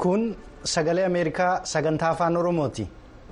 kun sagalee ameerikaa sagantaa afaan oromooti.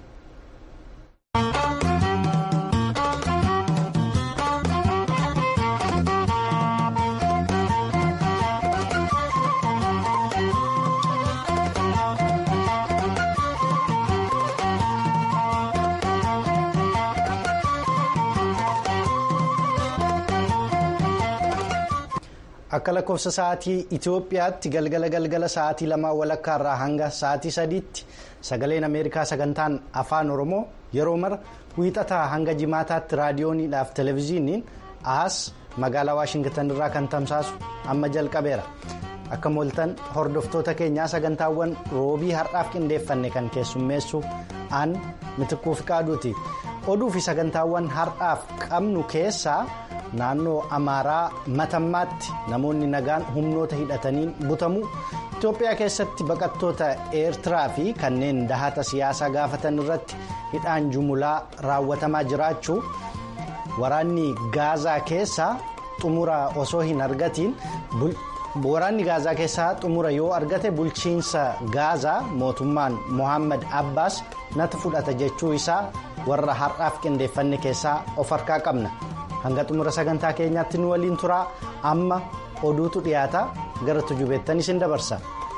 akka lakkoofsa sa'aatii itiyoophiyaatti galgala galgala sa'aatii lamaa walakkaa irraa hanga sa'aatii sadiitti sagaleen ameerikaa sagantaan afaan oromoo yeroo mara wiixataa hanga jimaataatti raadiyooniidhaaf televezyiiniin ahas magaalaa waashingitan irraa kan tamsaasu amma jalqabeera akka mooltan hordoftoota keenyaa sagantaawwan roobii har'aaf qindeeffanne kan keessummeessu aan mitikkuu fi qaaduuti oduu fi sagantaawwan har'aaf qabnu keessaa. naannoo amaaraa matammaatti namoonni nagaan humnoota hidhataniin butamu itiyoophiyaa keessatti baqattoota eertiraa fi kanneen dahata siyaasaa gaafatan irratti hidhaan jumulaa raawwatamaa jiraachuu waraanni gaazaa keessaa xumura osoo hin argatiin waraanni gaazaa keessaa xumura yoo argate bulchiinsa gaazaa mootummaan mohaammed abbaas nata fudhata jechuu isaa warra har'aaf qindeeffanne keessaa of harkaa qabna. hanga xumura sagantaa keenyaatti nu waliin turaa amma oduutu dhiyaata gara tujubeettan isin dabarsa.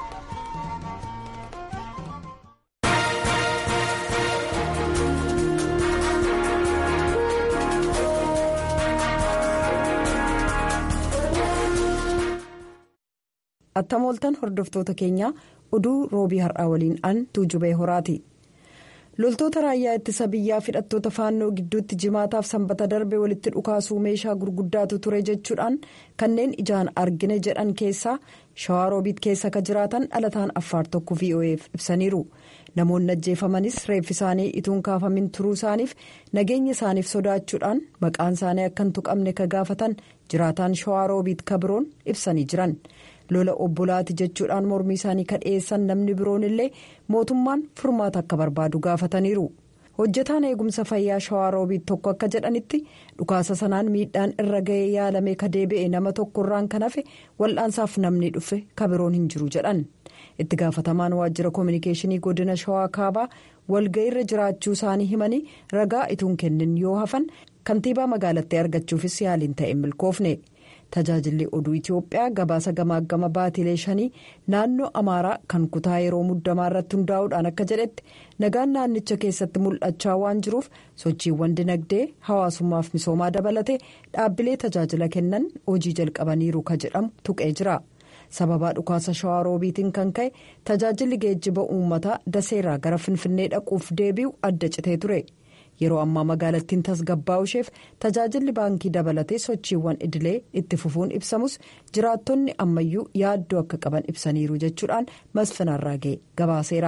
attamooltan hordoftoota keenyaa oduu roobii har'aa waliin an tuujubee horaati. loltoota raayyaa ittisa biyyaa hidhattoota faannoo gidduutti jimaataaf sanbata darbe walitti dhukaasuu meeshaa gurguddaatu ture jechuudhaan kanneen ijaan argine jedhan keessaa shawaa roobiit keessa ka jiraatan dhalataan affaar tokko vo'eef ibsaniiru namoonni ajjeefamanis reeffi isaanii ituun kaafamin turuu isaaniif nageenya isaaniif sodaachuudhaan maqaan isaanii akka hin tuqamne ka gaafatan jiraataan shawaa roobiit kabiroon ibsanii jiran. lola obbolaati jechuudhaan mormii isaanii kan dhiyeessan namni biroon illee mootummaan furmaata akka barbaadu gaafataniiru hojjetaan eegumsa fayyaa shawaa roobiit tokko akka jedhanitti dhukaasa sanaan miidhaan irra ga'ee yaalamee ka deebi'e nama tokkorraan kan hafe wal'aansaaf namni dhufe kabiroon hin jiru jedhan itti gaafatamaan waajjira koominikeeshinii godina shawaa kaabaa walga'iirra jiraachuu isaanii himanii ragaa ituun kennin yoo hafan kantiibaa magaalattii argachuufis yaaliin ta'e milkoofne. tajaajilli oduu itiyoophiyaa gabaasa gamaagama baatilee shanii naannoo amaaraa kan kutaa yeroo muddamaa irratti hundaa'uudhaan akka jedhetti nagaan naannicha keessatti mul'achaa waan jiruuf sochiiwwan dinagdee hawaasummaaf misoomaa dabalatee dhaabbilee tajaajila kennan hojii jalqabaniiru ka jedhamu tuqee jira sababaa dhukaasa shawaa roobiitiin kan ka'e tajaajilli geejjiba uummataa daseerraa gara finfinnee dhaquuf deebi'u adda citee ture. yeroo ammaa magaalattiin tasgabbaa'u isheef tajaajilli baankii dabalatee sochiiwwan idilee itti fufuun ibsamus jiraattonni ammayyuu yaaddoo akka qaban ibsaniiru jechuudhaan masfinarraa ga'e gabaaseera.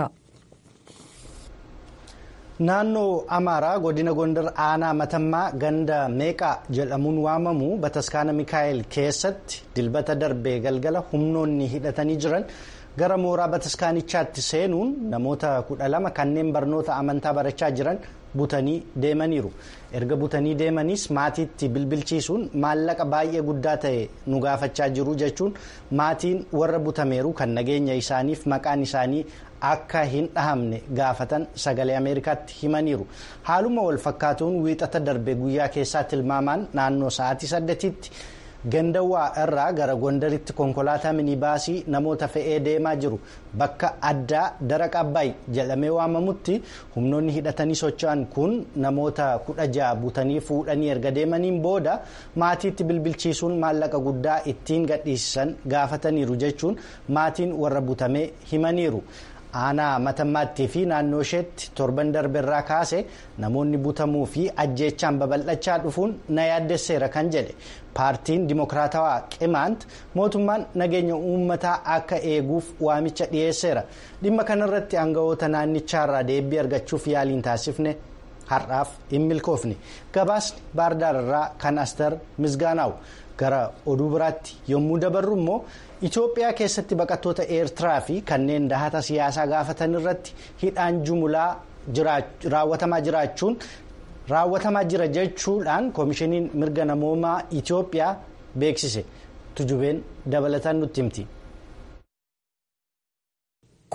naannoo amaaraa godina gondar aanaa matammaa ganda meeqaa jedhamuun waamamu bataskaana mikaa'el keessatti dilbata darbee galgala humnoonni hidhatanii jiran. gara mooraa bataskaanichaatti seenuun namoota kudha lama kanneen barnoota amantaa barachaa jiran butanii deemaniiru erga butanii deemaniis maatiitti bilbilchiisuun maallaqa baay'ee guddaa ta'e nu gaafachaa jiru jechuun maatiin warra butameeru kan nageenya isaaniif maqaan isaanii akka hin dhahamne gaafatan sagalee ameerikaatti himaniiru haaluma wal fakkaatuun wiixata darbe guyyaa keessaa tilmaamaan naannoo sa'aatii saddeetitti. gandawaa irraa gara gondaritti konkolaataa minibaasii namoota fe'ee deemaa jiru bakka addaa daraqa abbaay jedhamee waamamutti humnoonni hidhatanii socho'an kun namoota kudha ja'a butanii fuudhanii erga deemaniin booda maatiitti bilbilchiisuun maallaqa guddaa ittiin gadhiisan gaafataniiru jechuun maatiin warra butamee himaniiru. aanaa matammaattii fi naannoo isheetti torban darbeerraa kaase namoonni butamuu fi ajjeechaan babal'achaa dhufuun na yaaddesseera kan jedhe paartiin dimokiraatawaa qimaant mootummaan nageenya uummataa akka eeguuf waamicha dhiyeesseera dhimma kanarratti aangawoota naannichaarraa deebii argachuuf yaaliin taasifne har'aaf hin milkoofne gabaasni baardaararraa kan astar misgaanaawu gara oduu biraatti yommuu dabarru immoo. Itoophiyaa keessatti baqattoota eertiraa fi kanneen dahata siyaasaa gaafatan irratti hidhaan jumulaa raawwatamaa jiraachuun raawwatamaa jira jechuudhaan koomishiniin mirga namoomaa Itoophiyaa beeksise tujubeen dabalataan nutti himti.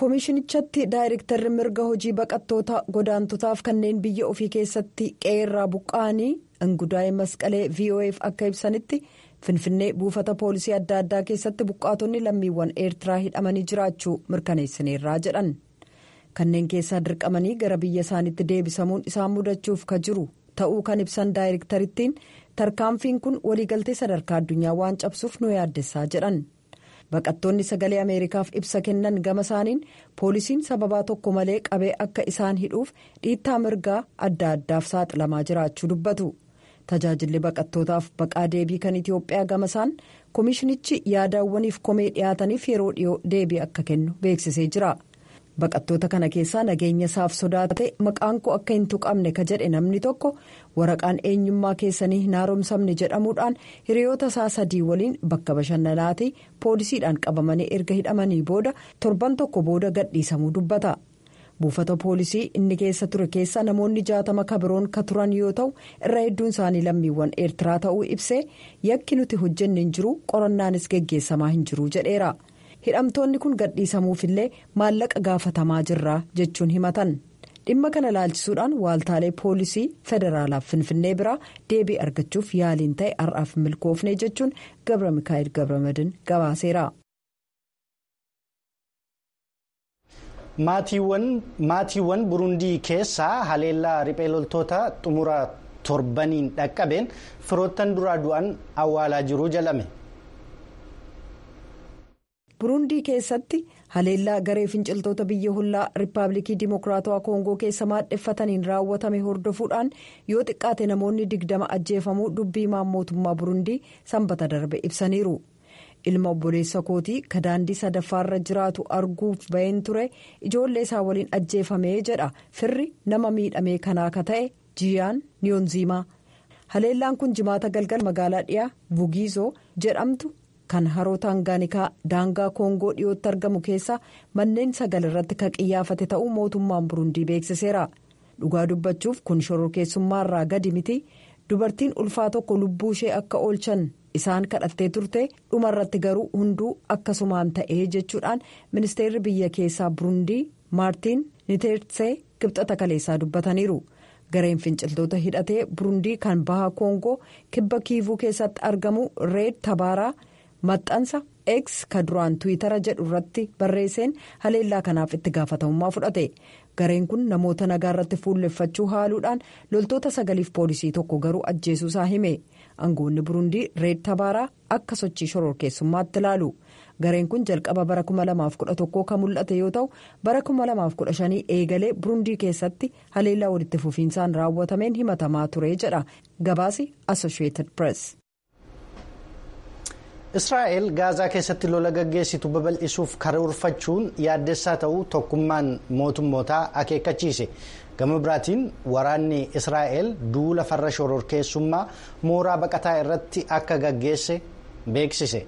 koomishinichatti daayirektarri mirga hojii baqattoota godaantotaaf kanneen biyya ofii keessatti qe'eerraa buqqa'anii ingudaa'e masqalee vo'eef akka ibsanitti finfinnee buufata poolisii adda addaa keessatti buqqaatonni lammiiwwan eertiraa hidhamanii jiraachuu mirkaneessineerraa jedhan kanneen keessaa dirqamanii gara biyya isaaniitti deebisamuun isaan mudachuuf ka jiru ta'uu kan ibsan daayirektarittiin tarkaanfiin kun waliigaltee sadarkaa addunyaa waan cabsuuf nu yaaddessaa jedhan. baqattoonni sagalee ameerikaaf ibsa kennan gama isaaniin poolisiin sababaa tokko malee qabee akka isaan hidhuuf dhiittaa mirgaa adda addaaf saaxilamaa jiraachuu dubbatu tajaajilli baqattootaaf baqaa deebii kan itiyoophiyaa gama isaan koomishinichi yaadaawwaniif komee dhiyaataniif yeroo dhiyoo deebii akka kennu beeksisee jira baqattoota kana keessaa nageenya isaaf sodaate maqaan koo akka hin tuqamne ka jedhe namni tokko waraqaan eenyummaa keessanii hin haaromsamne jedhamuudhaan hiriyoota isaa sadii waliin bakka bashannanaatii poolisiidhaan qabamanii erga hidhamanii booda torban tokko booda gadhiisamuu dubbata buufata poolisii inni keessa ture keessa namoonni jaatama kabiroon ka turan yoo ta'u irra hedduun isaanii lammiiwwan eertiraa ta'uu ibsee yakki nuti hojjenne hin jiru qorannaanis geggeessamaa hin jiru jedheera. hidhamtoonni kun gadhiisamuufillee maallaqa gaafatamaa jirra jechuun himatan dhimma kana laalchisuudhaan waaltaalee poolisii federaalaaf finfinnee biraa deebii argachuuf yaaliin ta'e har'aaf milkoofne jechuun gabra mikaa'el gabramadin gabaaseera. maatiiwwan burundii keessaa haleellaa riphee loltoota xumura torbaniin dhaqqabeen firoottan duraa du'an awwaalaa jiruu jalame. burundii keessatti haleellaa garee finciltoota biyya hollaa riippaabilikii dimokiraatawaa koongoo keessa maadheffataniin raawwatame hordofuudhaan yoo xiqqaate namoonni digdama ajjeefamuu dubbii mootummaa burundii sanbata darbe ibsaniiru ilma obboleessa kootii ka daandii sadaffaarra jiraatu arguuf baheen ture ijoollee isaa waliin ajjeefamee jedha firri nama miidhamee kanaa ka ta'e jiyaan niyoonziimaa haleellaan kun jimaata galgala magaalaa dhiyaa bugiizoo jedhamtu. kan haroo taangaanikaa daangaa koongoo dhiyootti argamu keessa manneen sagal irratti kan qiyyaafate ta'uu mootummaan burundii beeksiseera dhugaa dubbachuuf kun shororkeessummaarraa gadi miti dubartiin ulfaa tokko lubbuu ishee akka oolchan isaan kadhattee turte dhumarratti garuu hunduu akkasumaan ta'ee jechuudhaan ministeerri biyya keessaa burundii maartiin niteetsee kibxata kaleessaa dubbataniiru. gareen finciltoota hidhatee burundii kan baha koongoo kibba kiivuu keessatti argamu reed tabaaraa. maxxansa x ka duraan tiwitara jedhu irratti barreesseen haleellaa kanaaf itti gaafatamummaa fudhate gareen kun namoota nagaa irratti fuulleffachuu haaluudhaan loltoota sagaliif poolisii tokko garuu ajjeesuusaa hime aangoonni burundii reed tabaaraa akka sochii shororkeessummaatti ilaalu gareen kun jalqaba bara 2011 kan mul'ate yoo ta'u bara 2015 eegalee burundii keessatti haleellaa walitti fufiinsaan raawwatameen himatamaa ture jedha gabaasi associated press. israa'el gaazaa keessatti lola gaggeessitu babal'isuuf karoorfachuun yaaddessaa ta'uu tokkummaan mootummootaa akeekkachiise gama biraatiin waraanni israa'el duula farra shororkeessummaa mooraa baqataa irratti akka gaggeesse beeksise.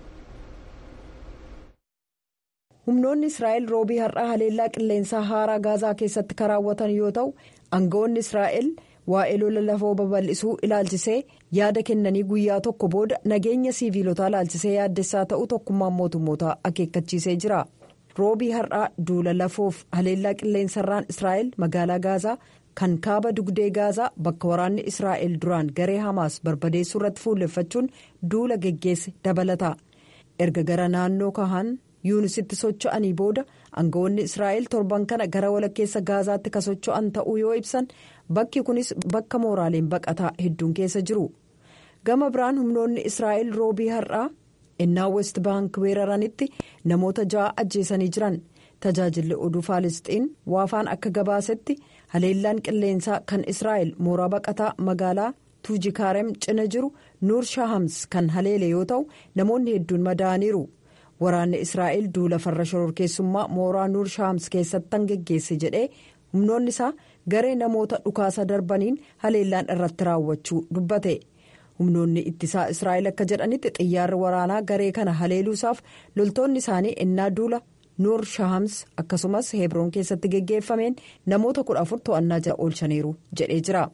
humnoonni israa'el roobii har'aa haleellaa qilleensaa haaraa gaazaa keessatti kan raawwatan yoo ta'u aangawoonni israa'el. waa'ee lola lafoo babal'isuu ilaalchisee yaada kennanii guyyaa tokko booda nageenya siiviilotaa ilaalchisee yaaddessaa ta'uu tokkummaan mootummootaa akeekkachiisee jira roobii har'aa duula lafoof haleellaa qilleensarraan israa'el magaalaa gaazaa kan kaaba dugdee gaazaa bakka waraanni israa'el duraan garee hamaas barbadeessuu irratti fuulleffachuun duula geggeesse dabalata erga gara naannoo kahan yuunisitti socho'anii booda aangawoonni israa'el torban kana gara walakkeessa gaazaatti ka socho'an ta'uu yoo ibsan bakki kunis bakka mooraaleen baqataa hedduun keessa jiru gama biraan humnoonni israa'el roobii har'aa innaa west baank weeraranitti namoota ja'a ajjeesanii jiran tajaajilli oduu faalisxiin waafaan akka gabaasetti haleellaan qilleensaa kan israa'el mooraa baqataa magaalaa tuujikaarem cina jiru nuur shahams kan haleele yoo ta'u namoonni hedduun madaa'aniiru. waraanni israa'el duula farra shororkeessummaa mooraa nuur shahams keessatti geggeesse jedhee humnoonni isaa garee namoota dhukaasa darbaniin haleellaan irratti raawwachuu dubbate humnoonni ittisaa israa'el akka jedhanitti xiyyaarri waraanaa garee kana haleeluusaaf loltoonni isaanii ennaa duula nuur shahams akkasumas hebroon keessatti geggeeffameen namoota kudha afur to'annaa jala oolchaniiru jedhee jira.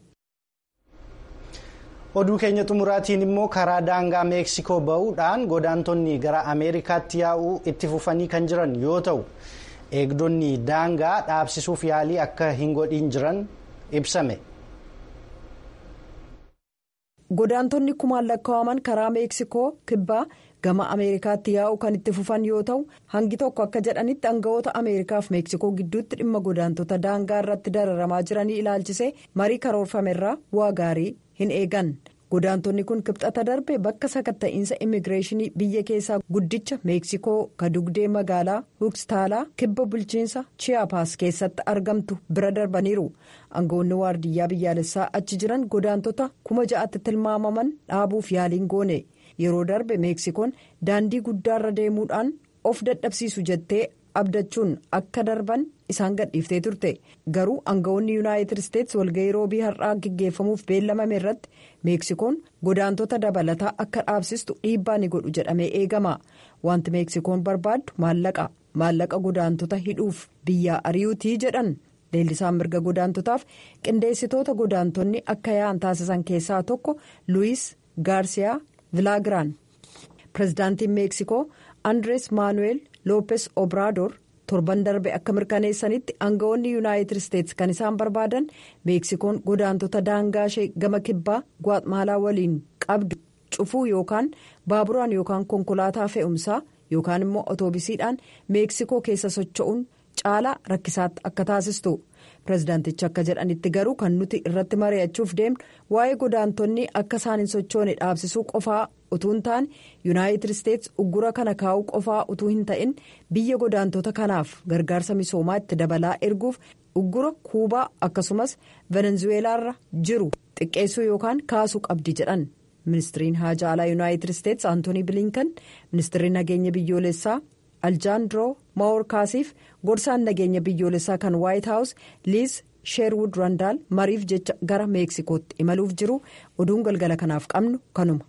oduu keenya xumuraatiin immoo karaa daangaa meeksikoo ba'uudhaan godaantonni gara ameerikaatti yaa'uu itti fufanii kan jiran yoo ta'u eegdonni daangaa dhaabsisuuf yaalii akka hin godhin jiran ibsame. godaantonni kumaan lakkaa'aman karaa meeksikoo kibbaa gama ameerikaatti yaa'u kan itti fufan yoo ta'u hangi tokko akka jedhanitti aangawoota ameerikaa fi meeksikoo gidduutti dhimma godaantota daangaa irratti dararamaa jiranii ilaalchisee marii karoorfamerraa bu'aa gaarii hin eegan godaantonni kun kibxata darbe bakka sakatta'iinsa immigireeshinii biyya keessaa guddicha meeksikoo kadugdee magaalaa huukstaalaa kibba bulchiinsa chiyaapaas keessatti argamtu bira darbaniiru aangawoonni waardiyyaa biyyaalessaa achi jiran godaantota kuma ja'atti tilmaamaman dhaabuuf yaaliin goone yeroo darbe meeksikoon daandii guddaarra deemuudhaan of dadhabsiisu jettee abdachuun akka darban isaan gadhiiftee turte garuu aangawoonni yuunaayitid isteetsi walga'ii roobii har'aa gaggeeffamuuf beellamame irratti meeksikoon godaantota dabalataa akka dhaabsistu dhiibbaa ni godhu jedhamee eegama wanti meeksikoon barbaaddu maallaqa maallaqa godaantota hidhuuf biyyaa ari'uutii jedhan leellisaan mirga godaantotaaf qindeessitoota godaantonni akka yaa'an taasisan keessaa tokko luwis gaarsiyaa vilaagiraan pirezidaantiin meeksikoo andres maanuweel loopes obraador torban darbe akka mirkaneessanitti aangawoonni yuunaayitid isteetsi kan isaan barbaadan meeksikoon godaantota daangaa ishee gama kibbaa gwaatmaalaa waliin qabdu cufuu yookaan baaburaan yookaan konkolaataa fe'umsaa yookaan immoo otoobisiidhaan meeksikoo keessa socho'uun caalaa rakkisaatti akka taasistu pirezidaantichi akka jedhanitti garuu kan nuti irratti mari'achuuf deemnu waa'ee godaantonni akka isaan hin sochoone dhaabsisuu qofaa utuu hin taane yuunaayitid isteetsi uggura kana kaa'uu qofaa utuu hin ta'in biyya godaantota kanaaf gargaarsa misoomaa itti dabalaa erguuf uggura kuubaa akkasumas venezuweelaarra jiru xiqqeessuu yookaan kaasuu qabdi jedhan ministiriin haajaa alaa yuunaayitid isteetsi antoonii bilinkan ministirri nageenya biyyoolessaa. aljaandroo maworkaasiif gorsaan nageenya biyyoolessaa kan waayit haawus liiz sheerwud randaal mariif jecha gara meeksikootti imaluuf jiru oduun galgala kanaaf qabnu kanuma.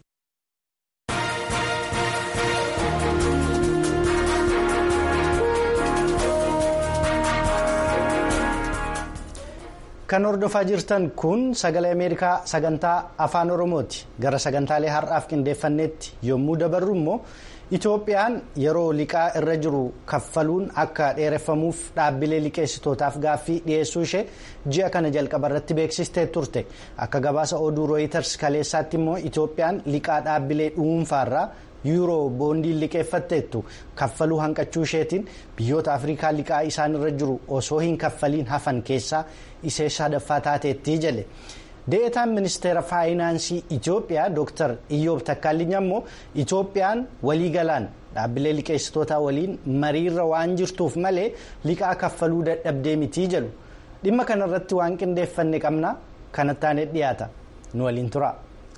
kan hordofaa jirtan kun sagalee ameerikaa sagantaa afaan oromooti gara sagantaalee har'aaf qindeeffanneetti yommuu dabarru immoo. Itoophiyaan yeroo liqaa irra jiru kaffaluun akka dheereffamuuf dhaabbilee liqeessitootaaf gaaffii dhiyeessuu ishee ji'a kana jalqaba irratti beeksistee turte akka gabaasa oduu rooyiters kaleessaatti immoo Itoophiyaan liqaa dhaabbilee dhuunfaarraa yuuroo boondiin liqeeffatteettu kaffaluu hanqachuu isheetiin biyyoota afrikaa liqaa isaan irra jiru osoo hin kaffaliin hafan keessaa ishee sadaffaa taateetti jedhe. deetaan ministeera faayinaansii Itoophiyaa Dr. Iyyoob Takkaallinya immoo Itoophiyaan waliigalaan dhaabbilee liqeessitootaa waliin mariirra waan jirtuuf malee liqaa kaffaluu dadhabdee mitii jedhu dhimma kanarratti waan qindeeffanne qabna kanattaan dhiyaata nu waliin tura.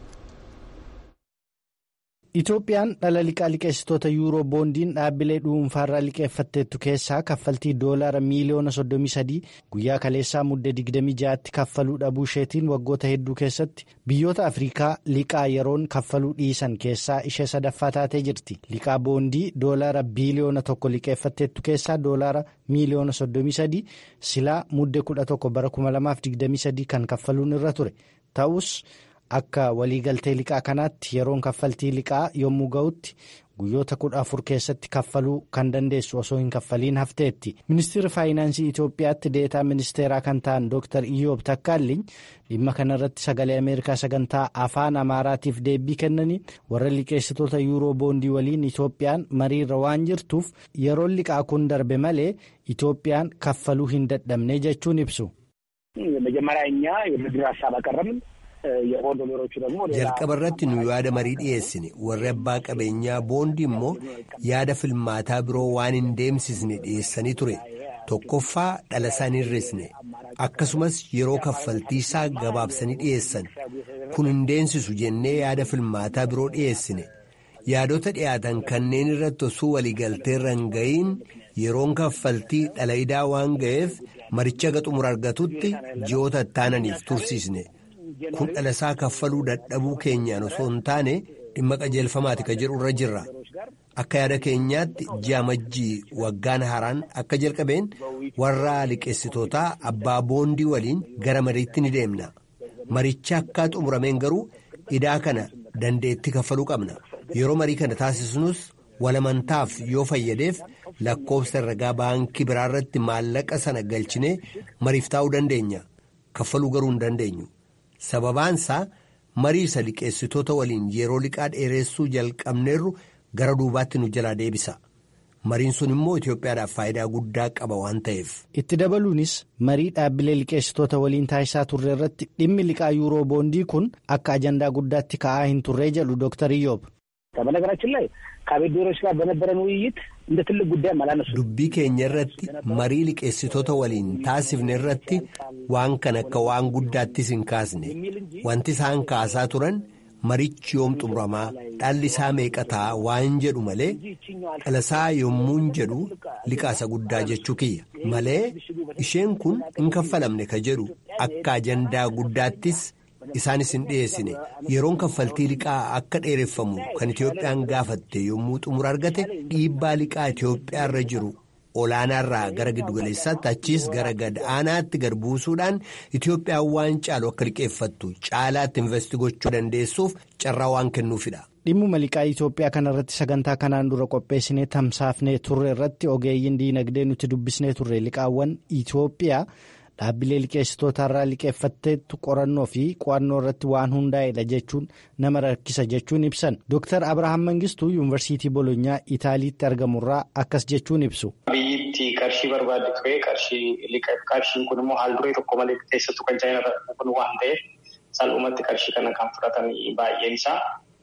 Itoophiyaan dhala liqaa liqeessitoota yuuroo boondiin dhaabbilee dhuunfaarraa liqeeffatteettu keessaa kaffaltii doolaara miiliyoona 33 guyyaa kaleessaa muddee 26tti kaffaluu dhabuu isheetiin waggoota hedduu keessatti biyyoota afrikaa liqaa yeroon kaffaluu dhiisan keessaa ishee sadaffaa taatee jirti liqaa boondii doolaara biiliyoona tokko liqeeffatteettu keessaa doolaara miiliyoona 33 silaa muddee 11 bara 2023 kan kaffaluun irra ture ta'us. Akka waliigaltee liqaa kanaatti yeroon kaffaltii liqaa yommuu ga'utti guyyoota kudha afur keessatti kaffaluu kan dandeessu osoo hin kaffaliin hafteetti. Ministeerri faayinaansii Itoophiyaatti deetaa ministeeraa kan ta'an Dr. Iyyoob Takkaalliin dhimma kanarratti sagalee Ameerikaa sagantaa afaan Amaaraatiif deebii kennaniin warra liqeessitoota yuuroo boondii waliin Itoophiyaan mariirra waan jirtuuf yeroon liqaa kun darbe malee Itoophiyaan kaffaluu hin dadhabne jechuun ibsu. jalqaba irratti nu yaada marii dhiyeessine warri abbaa qabeenyaa boondii immoo yaada filmaataa biroo waan hin deemsisne dhiyeessanii ture tokkoffaa dhala isaan hir'isne akkasumas yeroo kaffaltiisaa gabaabsanii dhiyeessan kun hin deemsisu jennee yaada filmaataa biroo dhiyeessine yaadota dhiyaatan kanneen irratti osoo waliigalteerra hin ga'iin yeroon kaffaltii dhala idaa waan ga'eef maricha ga xumura argatutti ji'oota ittaananiif tursiisne. kun dhalasaa kaffaluu dadhabuu keenyaan osoo hin taane dhimma qajeelfamaati ka jedhu irra jirra akka yaada keenyaatti ji'a majjii waggaan haaraan akka jalqabeen warra liqeessitootaa abbaa boondii waliin gara mariitti ni deemna maricha akka xumurameen garuu idaa kana dandeetti kaffaluu qabna yeroo marii kana taasisnus walamantaaf yoo fayyadeef lakkoofsa herregaa baankii biraa irratti maallaqa sana galchinee mariif taa'uu dandeenya kaffaluu garuu hin dandeenyu sababaansaa marii isa liqeessitoota waliin yeroo liqaa dheeressuu jalqabneerru gara duubaatti nu jalaa deebisa mariin sun immoo Itoophiyaadhaaf faayidaa guddaa qaba waan ta'eef. itti dabaluunis marii dhaabbilee liqeessitoota waliin taasisaa turre irratti dhimmi liqaa yuuroo boondii kun akka ajandaa guddaatti ka'aa hin turree jedhu dooktar Iyyob. በነገራችን ላይ ከአቤዶሮች ጋር በነበረን ውይይት እንደ ትልቅ ጉዳይ አላነሱ dubbii keenya irratti marii liqeessitoota waliin taasifne irratti waan kan akka waan guddaattis hin kaasne wanti isaan kaasaa turan marichi yoom xumuramaa dhalli isaa meeqataa waan jedhu malee dhalasaa yommuun jedhu liqaasa guddaa jechuu kiyya malee isheen kun hin kaffalamne ka jedhu akka ajandaa guddaattis isaanis hin dhiyeessine yeroon kaffaltii liqaa akka dheereffamu kan Itoophiyaan gaafatte yommuu xumura argate dhiibbaa liqaa Itoophiyaa irra jiru olaanaarraa gara giddugaleessaatti achiis gara gad aanaatti gad buusuudhaan Itoophiyaan waan caalu akka liqeeffattu caalaatti investi gochuu dandeessuuf carraa waan kennuufidha. Dhimmuma liqaa Itoophiyaa kanarratti sagantaa kanaan dura qopheessinee tamsaafnee turre irratti ogeeyyiin diinagdee nuti dubbisnee turre liqaawwan Itoophiyaa. dhaabbilee liqeessitoota irraa liqeeffatteettu qorannoo fi qo'annoo irratti waan hundaa'edha jechuun nama rakkisa jechuun ibsan Dr. Abrahaam Mangistuu yuunivarsiitii Bolonyaa Itaaliitti argamurraa akkas jechuun ibsu. Biyyittii qarshii barbaadde ture qarshii liqeef qarshiin kun immoo haal duree tokko malee keessattuu kan chaayinaa kun waan ta'eef salphumatti qarshii kana kan fudhatan baay'een isaa.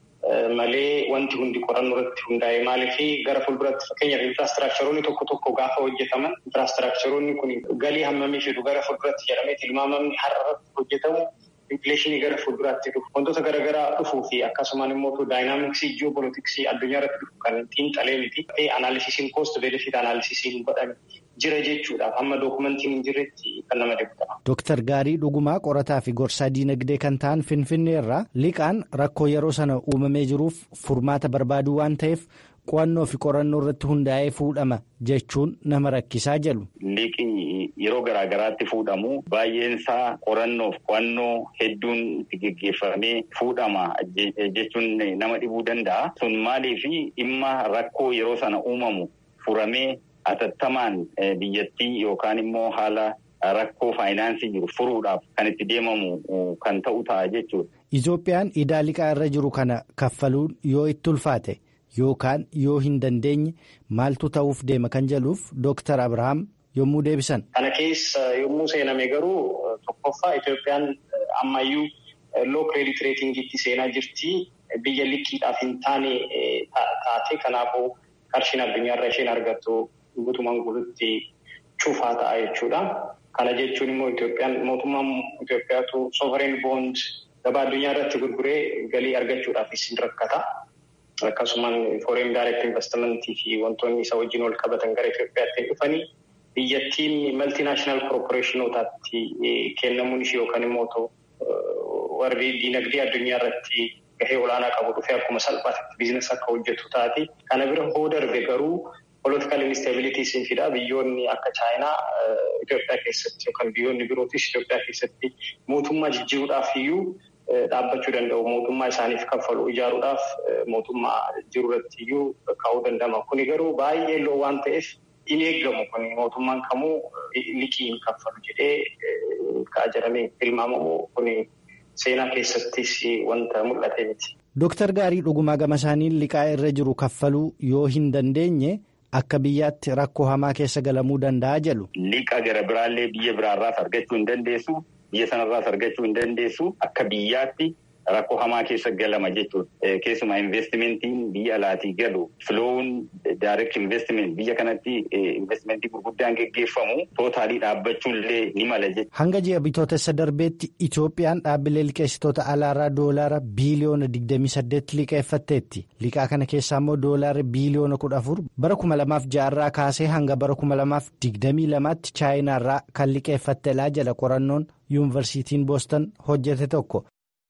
Malee wanti hundi qorannoo irratti hundaa'e maaliif gara fuulduratti fakkeenyaaf infiraastiraakcharoonni tokko tokko gaafa hojjetaman infiraastiraakcharoonni kun galii hammamii fidu gara fuulduratti jedhamee tilmaamamni har'a irratti hojjetamu infileeshinii gara fuulduraatti dhufu wantoota garaagaraa dhufuu fi akkasumaan immoo daayinaamiksii ji'opolitiksii addunyaa irratti dhufu kan xiinxalee miti anaalisisiin koost benefiit anaalisisiin godhame jira jechuudhaaf hamma dookumentiin hin jirretti kan nama deebitama. Dooktar Gaarii Dhugumaa qorataa fi gorsaa diinagdee kan ta'an Finfinnee irraa liqaan rakkoo yeroo sana uumamee jiruuf furmaata barbaaduu waan ta'eef qo'annoo fi qorannoo irratti hundaa'ee fuudhama jechuun nama rakkisaa jedhu. Liqii yeroo garaagaraatti fuudhamu baay'een isaa qorannoof qo'annoo hedduun itti geggeeffamee fuudhama jechuun nama dhibuu danda'a. Sun maaliif dhimma rakkoo yeroo sana uumamu furamee atattamaan biyyattii yookaan immoo haala rakkoo faayinaansii jiru furuudhaaf kan itti deemamu kan ta'u ta'a jechuudha. Itoophiyaan idaa liqaa irra jiru kana kaffaluun yoo itti ulfaate. Yookaan yoo hin dandeenye maaltu ta'uuf deema kan jedhuuf Dooktar Abrahaam yommuu deebisan. Kana keessa yommuu seename garuu tokkoffaa Itoophiyaan ammayyuu loo kireedit reetingiitti seenaa jirti. Biyya liqiidhaaf hin taane taate kanaafuu qarshiin addunyaarra isheen argattu guutumaan guututti cufaa ta'a jechuudha. Kana jechuun immoo Itoophiyaan mootummaan Itoophiyaatu sovereign bond gabaa addunyaa irratti gurguree galii argachuudhaafis hin rakkata. Akkasumaan foreign direct investmentii fi wantoonni isa wajjin wal qabatan gara Itoophiyaatti dhufanii biyyattiin maltinaashinaal korporeeshinotaatti kennamuun ishee yookaan immoo warri diinagdee addunyaa irratti gahee olaanaa qabu dhufee akkuma salphaatti biizinasii akka hojjetu taati. Kana bira hoo darbe garuu political instabilities hin fida biyyoonni akka chaayinaa Itoophiyaa keessatti yookaan biyyoonni birootis Itoophiyaa keessatti mootummaa jijjiiruudhaaf iyyuu. Dhaabbachuu danda'u mootummaa isaaniif kaffalu ijaaruudhaaf mootummaa jiru irratti iyyuu kaa'uu danda'ama. Kuni garuu baay'ee loo waan ta'eef hin eeggamu kun mootummaan kamuu liqii hin kaffalu jedhee ka'a jedhamee tilmaamamu kun seenaa keessattis wanta mul'ate miti. Dooktar Gaarii Dhugumaa gama isaaniin liqaa irra jiru kaffaluu yoo hin dandeenye akka biyyaatti rakkoo hamaa keessa galamuu danda'a jedhu. Liqa gara biraallee biyya biraarraas argachuu hin dandeessu. Biyya sanarraas argachuu hin dandeessu akka biyyaatti rakkoo hamaa keessa galama jechuudha. Keessumaa investimentiin biyya alaatii galu filoowun direct investment biyya kanatti investimentii gurguddaan geggeeffamu tootaalii dhaabbachuullee ni mala jechuudha. Hanga ji'a bitootessa darbeetti Itoophiyaan dhaabbilee liqeessitoota alaarraa doolaara biiliyoona 28 liqeeffatteetti. Liqaa kana keessaa immoo doolaara biiliyoona 14 bara 2006 irraa kaasee hanga bara 2022tti chaayinaarraa kan liqeeffatteedha jala qorannoon yuunivarsiitiin boostan hojjete tokko.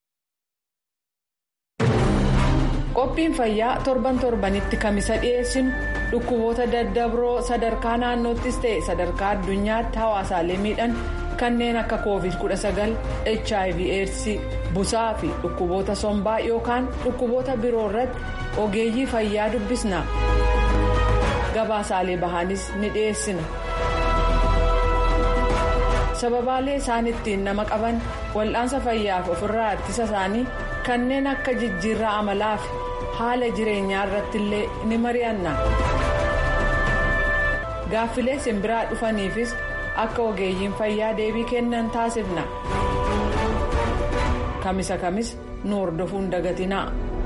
qophiin fayyaa torban torbanitti kamisa dhiyeessinu dhukkuboota daddabroo sadarkaa naannoottis ta'e sadarkaa addunyaatti hawaasaalee miidhan kanneen akka covid 19 hiv aids busaa fi dhukkuboota sombaa yookaan dhukkuboota biroo irratti ogeeyyii fayyaa dubbisna gabaasaalee bahaanis ni dhiyeessina sababaalee isaan ittiin nama qaban wal'aansa fayyaaf ofirraa ittisa isaanii kanneen akka jijjiirraa amalaa fi haala jireenyaa irratti illee ni mari'anna gaaffilee simbiraa dhufaniifis akka ogeeyyiin fayyaa deebii kennan taasifna kamisa kamis nu hordofuun dagatinaa.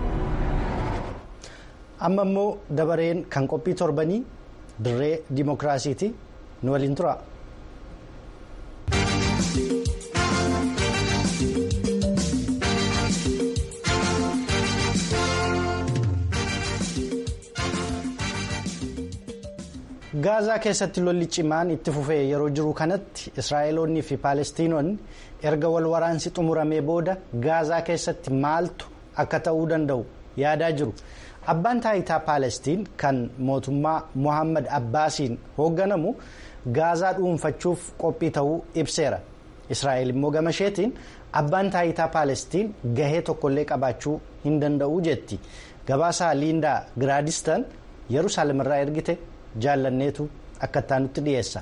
amma immoo dabareen kan qophii torbanii dirree dimookiraasiiti nu waliin tura. gaazaa keessatti lolli cimaan itti fufee yeroo jiru kanatti israa'eloonnii fi paalestiinonni erga wal waraansi xumuramee booda gaazaa keessatti maaltu akka ta'uu danda'u yaadaa jiru abbaan taayitaa paalestiin kan mootummaa mohammad abbaasiin hoogganamu gaazaa dhuunfachuuf qophii ta'uu ibseera israa'el immoo gamasheetiin abbaan taayitaa paalestiin gahee tokkollee qabaachuu hin danda'u jetti gabaasaa liindaa giraadistan yerusaalem irraa ergite. jaallanneetu akka nutti dhiyeessa.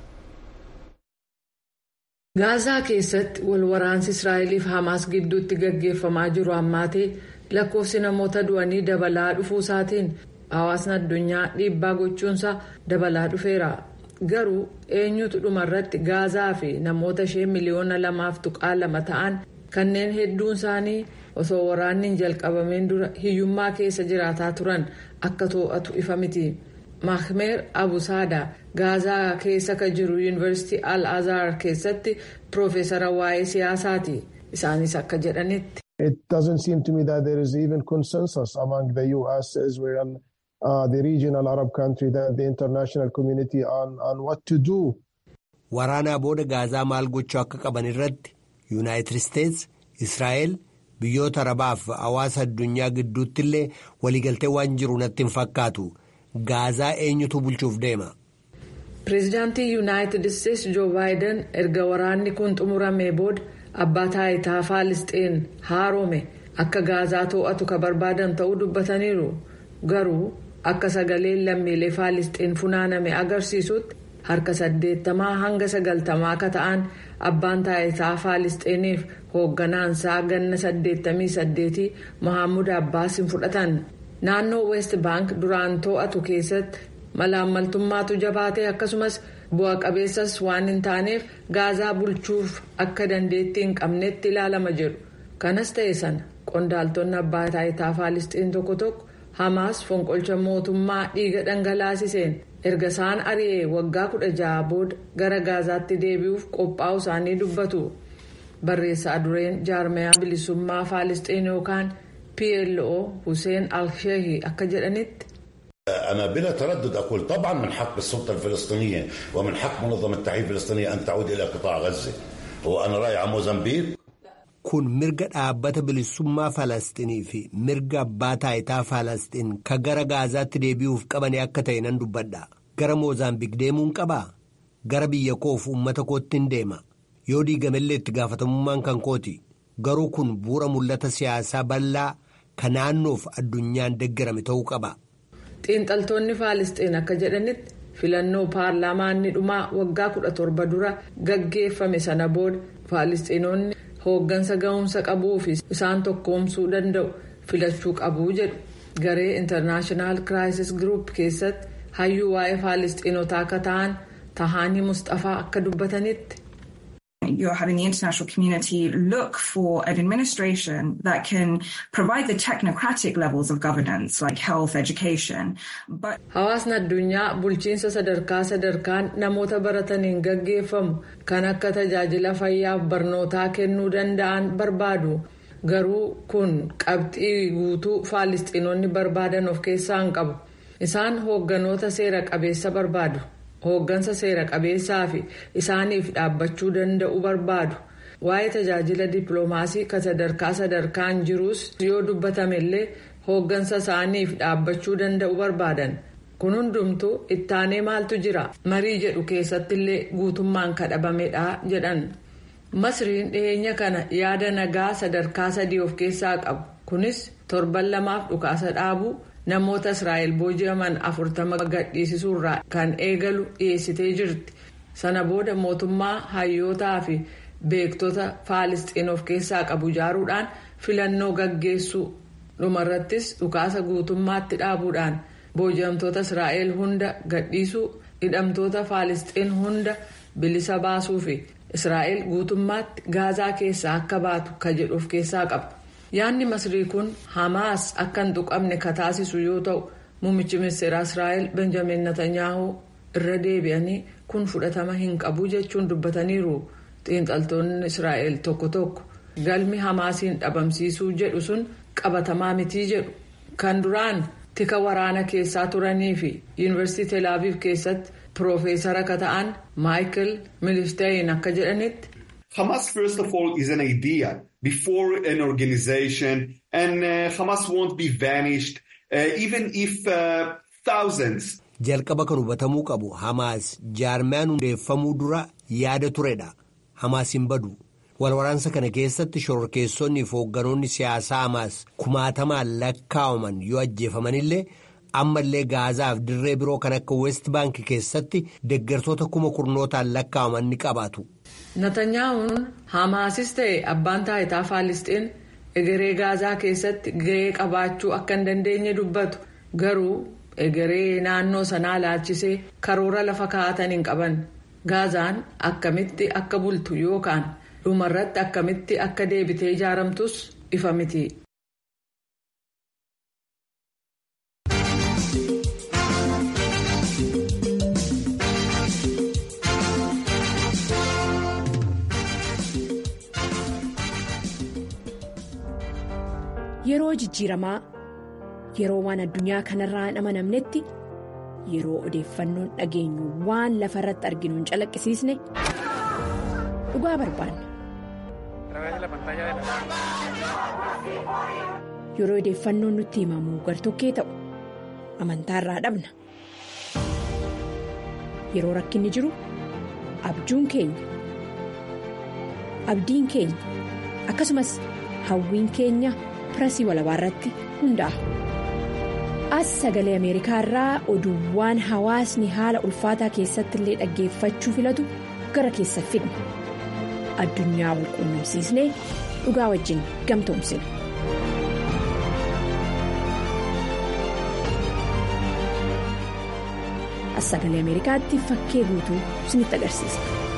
gaazaa keessatti wal waraansi israa'eliif hamaas gidduutti gaggeeffamaa jiru ammaatee lakkoofsi namoota du'anii dabalaa dhufuusaatiin hawaasni addunyaa dhiibbaa gochuunsaa dabalaa dhufeera garuu eenyutu dhumarratti gaazaa fi namoota ishee miliyoona lamaaf tuqaa lama ta'an kanneen hedduun isaanii osoo waraanni hin jalqabameen dura hiyyummaa keessa jiraataa turan akka to'atu ifa miti. mahmeer abusaada gaazaa keessa ka jiru yuunivarsiitii al azhar keessatti piroofeesara waa'ee siyaasaati isaanis akka jedhanitti. It doesn't seem to me that there is even consensus among the US, Israel, uh, the regional Arab country, that the international community on, on what to do. Waraanaa booda gaazaa maal gochuu akka qaban irratti yuunaayitid isteetsi israa'el biyyoota arabaaf hawaasa addunyaa gidduutti illee waliigaltee waan jiru natti hin fakkaatu. gaazaa eenyutu bulchuuf deema. pireezidaantii yuunaayitid isteetsi joo baayiden erga waraanni kun xumuramee booda abbaa taayitaa faalisxeen haarome akka gaazaa to'atu ka barbaadan ta'uu dubbataniiru garuu akka sagaleen lammiilee faalisxeen funaaname agarsiisutti harka saddeettamaa hanga sagaltamaa akka ta'an abbaan taayitaa faalisxeeniif hoogganaansaa ganna saddeettamii saddeetii mohaammed abbaas hin fudhatan. naannoo west baank duraan to'atu keessatti malaammaltummaatu jabaate akkasumas bu'a qabeessas waan hin taaneef gaazaa bulchuuf akka dandeettii hin qabnetti ilaalama jedhu kanas ta'e sana qondaaltonni abbaa taayitaa faalisxiin tokko tokko hamaas fonqolcha mootummaa dhiiga dhangalaasiseen erga isaan ari'ee waggaa kudha ja'a booda gara gaazaatti deebi'uuf qophaa'u isaanii dubbatu barreessaa dureen jaarmayaa bilisummaa faalisxiin yookaan. PLO حسين الشيخي أكجلنت أنا بلا تردد أقول طبعا من حق السلطة الفلسطينية ومن حق منظمة التحرير الفلسطينية أن تعود إلى قطاع غزة وأنا رايح على موزمبيق kun mirga dhaabbata bilisummaa falasxinii fi mirga abbaa taayitaa falasxiin ka gara gaazaatti deebi'uuf qabanii akka ta'e nan dubbadha gara moozaambiik deemuun qabaa gara biyya koof uummata koottiin deema yoo diigamellee itti gaafatamummaan kan kooti garuu kun bu'uura mul'ata siyaasaa bal'aa ka naannoof addunyaan deeggarame ta'uu qaba. xiinxaltoonni faalisxiin akka jedhanitti filannoo paarlaamaanni dhumaa waggaa kudha torba dura gaggeeffame sana booda faalisxiinonni hooggansa ga'umsa qabuu fi isaan tokkoomsuu danda'u filachuu qabuu jedhu garee intarnaashinaal kiraayisis giruup keessatti hayyuu waa'ee faalisxiinotaa akka ta'an tahaanii mustafaa akka dubbatanitti. You're having the international community look for an administration that can provide the technocratic levels of governance like health, education. But Hawaasni addunyaa bulchiinsa sadarkaa sadarkaan namoota barataniin gaggeeffamu kan akka tajaajila fayyaaf barnootaa kennuu danda'an barbaadu. Garuu kun qabxii guutuu faalisxiinonni barbaadan of keessaa hin qabu. Isaan hoogganoota seera qabeessa barbaadu. hooggansa seera qabeessaa fi isaaniif dhaabbachuu danda'u barbaadu waa'ee tajaajila dippiloomaasii kan sadarkaa sadarkaan jirus yoo dubbatamellee hooggansa isaaniif dhaabbachuu danda'u barbaadan kun hundumtuu ittaanee maaltu jira marii jedhu keessattillee guutummaan kadhabamedha jedhan masriin dhiyeenya kana yaada nagaa sadarkaa sadii of keessaa qabu kunis torban lamaaf dhukaasa dhaabuu namoota israa'el booji'aman afurtama gadhiisisuurraa kan eegalu dhiyeessitee jirti sana booda mootummaa hayyootaa fi beektota faalisxiin of keessaa qabu ijaaruudhaan filannoo gaggeessuu dhumarrattis dhukaasa guutummaatti dhaabuudhaan booji'amtoota israa'el hunda gadhiisuu hidhamtoota faalisxiin hunda bilisa baasuu fi israa'el guutummaatti gaazaa keessaa akka baatu ka jedhu of keessaa qaba. yaadni masrii kun hamaas akka hin tuqamne ka taasisu yoo ta'u muummichi ministeera israa'el benjamin netanyaahuu irra deebi'anii kun fudhatama hin qabu jechuun dubbataniiru xiinxaltoonni israa'el tokko tokko galmi hamaasiin dhabamsiisuu jedhu sun qabatamaa mitii jedhu kan duraan tika waraana keessaa turanii fi yuunivarsiitii teelaaviv keessatti piroofeesara ka ta'an maayikel milisteeyin akka jedhanitti. Hamas, first of all, is an idea before an organization, and uh, Hamas won't be vanished, uh, even if uh, thousands. Jalqaba kan hubatamuu qabu Hamaas jaarmiyaan hundeeffamuu dura yaada turedha. Hamaas hin badu. Walwaraansa kana keessatti shororkeessonni fi hoogganoonni siyaasaa Hamaas kumaatamaan lakkaawaman yoo ajjeefamanillee ammallee Gaazaaf dirree biroo kan akka West Bank keessatti deeggartoota kuma kurnootaan lakkaawaman ni qabaatu. Natanyaa'uun Hamaasis ta'e abbaan taayitaa Faalisxiin egeree Gaazaa keessatti gahee qabaachuu akka hin dandeenye dubbatu garuu egeree naannoo sanaa laalchisee karoora lafa kaa'atan hin qaban Gaazaan akkamitti akka bultu yookaan dhumarratti akkamitti akka deebitee ijaaramtus ifa miti. Yeroo jijjiiramaa yeroo waan addunyaa kanarraa hin amanamnetti yeroo odeeffannoon dhageenyu waan lafa irratti arginu hin calaqqisiisne dhugaa barbaanna. Yeroo odeeffannoon nutti himamu gartokkee ta'u amantaarraa dhabna. Yeroo rakkinni jiru abjuun keenya abdiin keenya akkasumas hawwiin keenya. pirasii walabaa irratti hundaa'a. As sagalee Ameerikaa irraa oduuwwan hawaasni haala ulfaataa keessatti illee dhaggeeffachuu filatu gara keessa fidna. Addunyaa wal quunnamsiisnee dhugaa wajjin gamtoomsina. As sagalee Ameerikaatti fakkee guutuu isinitti agarsiisa.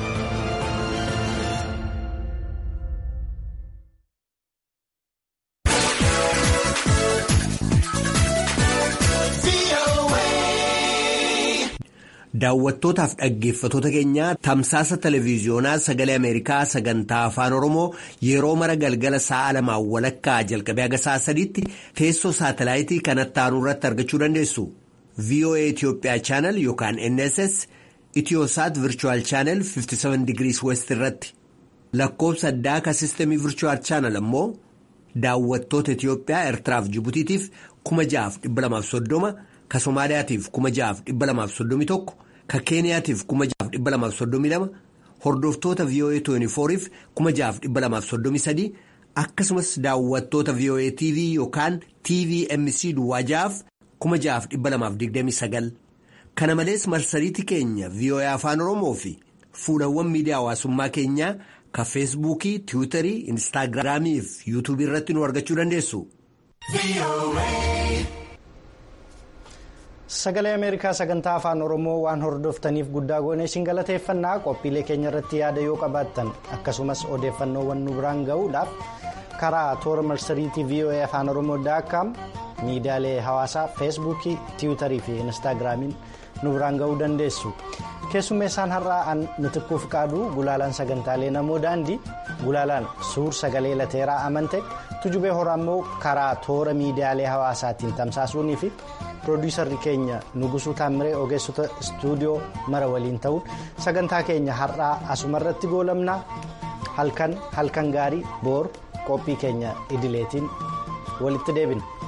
Daawwattootaaf dhaggeeffatoota keenyaa tamsaasa televiiziyoonaa sagalee Ameerikaa sagantaa afaan Oromoo yeroo mara galgala sa'a lamaan walakkaa jalqabee haga sa'a sadiitti teessoo saatalaayitii kanatti aanu irratti argachuu dandeessu. VOA Itoophiyaa chaanal yookaan NSS Itiyoosaat Virchuwal chaanal 57 digirii West irratti lakkoobsa addaa ka sistemii Virchuwal chaanal ammoo daawwattoota Itiyoophiyaa Eertiraaf Jibutiitiif 6,230 ka Somaaliyaatiif 6,231 ka Keeniyaatiif 6,232 hordoftoota VOA 24f 6,233 akkasumas daawwattoota VOA TV yookaan TVMC Duwwaajaaf 6,229 kana malees marsariitii keenya VOA Afaan Oromoo fi fuulawwan miidiyaa hawaasummaa keenyaa ka feesbuukii tiwiitarii instaagiraamii fi yuutuubii irratti nu argachuu dandeessu. Sagalee Ameerikaa sagantaa afaan Oromoo waan hordoftaniif guddaa goone isin galateeffannaa qophiilee keenya irratti yaada yoo qabaattan akkasumas odeeffannoowwan nu biraan ga'uudhaaf karaa toora marsariitii VOA afaan Oromoo daakkaam miidiyaalee hawaasaa feesbuukii tiwiitarii fi instaagiraamiin nu biraan ga'uu dandeessu. keessummeessaan har'aa an mitikkuuf qaaduu gulaalaan sagantaalee namoo daandii gulaalaan suur sagalee lateeraa amante tujubee horaa immoo karaa toora miidiyaalee hawaasaatiin tamsaasuunii fi piroodiisarri keenya nugusuu taamiree ogeessota istuudiyoo mara waliin ta'uun sagantaa keenya har'aa asumarratti goolabnaa halkan halkan gaarii boor qophii keenya idileetiin walitti deebina.